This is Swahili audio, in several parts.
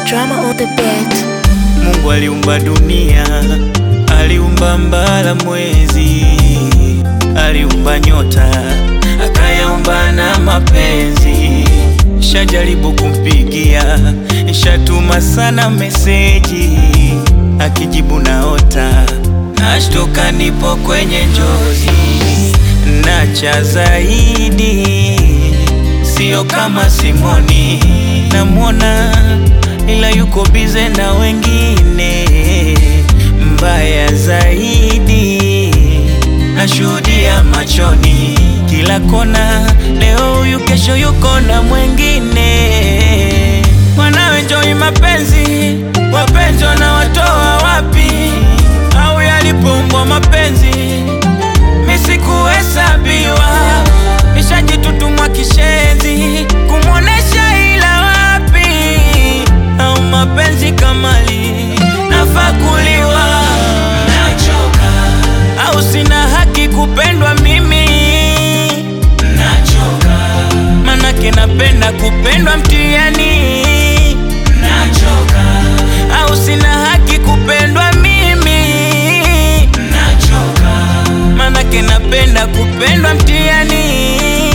Drama on the beat. Mungu aliumba dunia, aliumba mbala mwezi, aliumba nyota, akayaumba na mapenzi. Shajaribu kumpigia, shatuma sana meseji, akijibu naota, nashtuka nipo kwenye njozi, na cha zaidi sio kama Simoni, namwona ila yuko bize na wengine. Mbaya zaidi nashuhudia machoni, kila kona, leo huyu, kesho yuko na mwengine. Wanaoenjoi mapenzi, wapenzi wanawatoa wapi? Au yalipoumbwa mapenzi misikuhesabiwa, nishajitutumwa kishenzi kumwonesha ila wapi? Au mapenzi kamali nafaa kuliwa? Nachoka au sina haki kupendwa mimi? Nachoka manake napenda kupendwa mtihani. Nachoka au sina haki kupendwa mimi? Nachoka manake napenda kupendwa mtihani.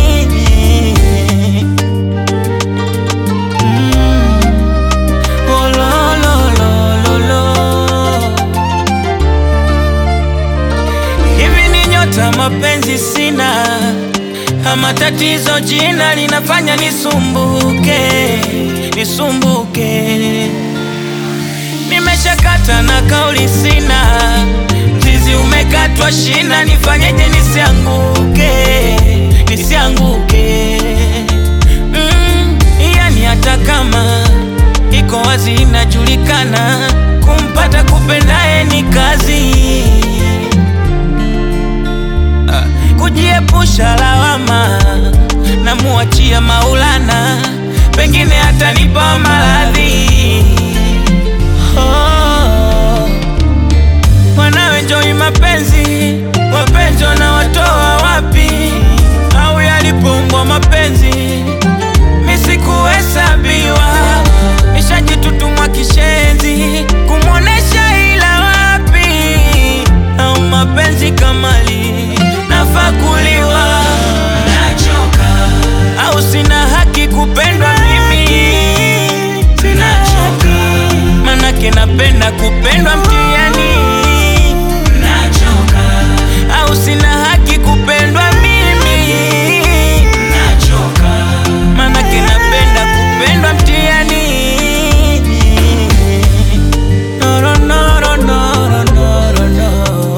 Mm. Oh, lo, lo, lo, lo, lo. Hivi ni nyota mapenzi sina ama tatizo jina linafanya nisumbuke nisumbuke nimeshakata na kauli sina mzizi umekatwa shina nifanyeje nisianguke nisianguke mm, yani hata kama iko wazi inajulikana kumpata kupendaye ni kazi Ah, kujiepusha lawama na muachia Maulana, pengine atanipa maradhi. Oh, wanaoenjoi mapenzi, wapenzi wanawatoa wapi? Au yalipoumbwa mapenzi misikuhesabiwa, nishajitutumwa kishenzi kumwonesha ila wapi? Au mapenzi kamali nafaa kuliwa? Nachoka au sina haki kupendwa mimi? Nachoka manake napenda kupendwa mtihani. Nachoka au sina haki kupendwa mimi? Nachoka manake napenda kupendwa mtihani. No, no, no, no, no, no, no, no.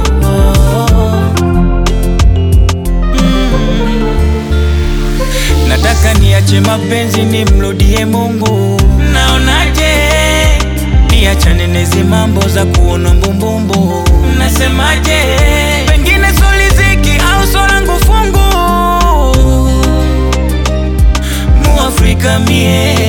Mm. Nataka niache mapenzi nimrudie Mungu, naonaje? Niachane nezi mambo za kuona mbumbumbu, mnasemaje? Pengine soliziki au solangu fungu Muafrika mie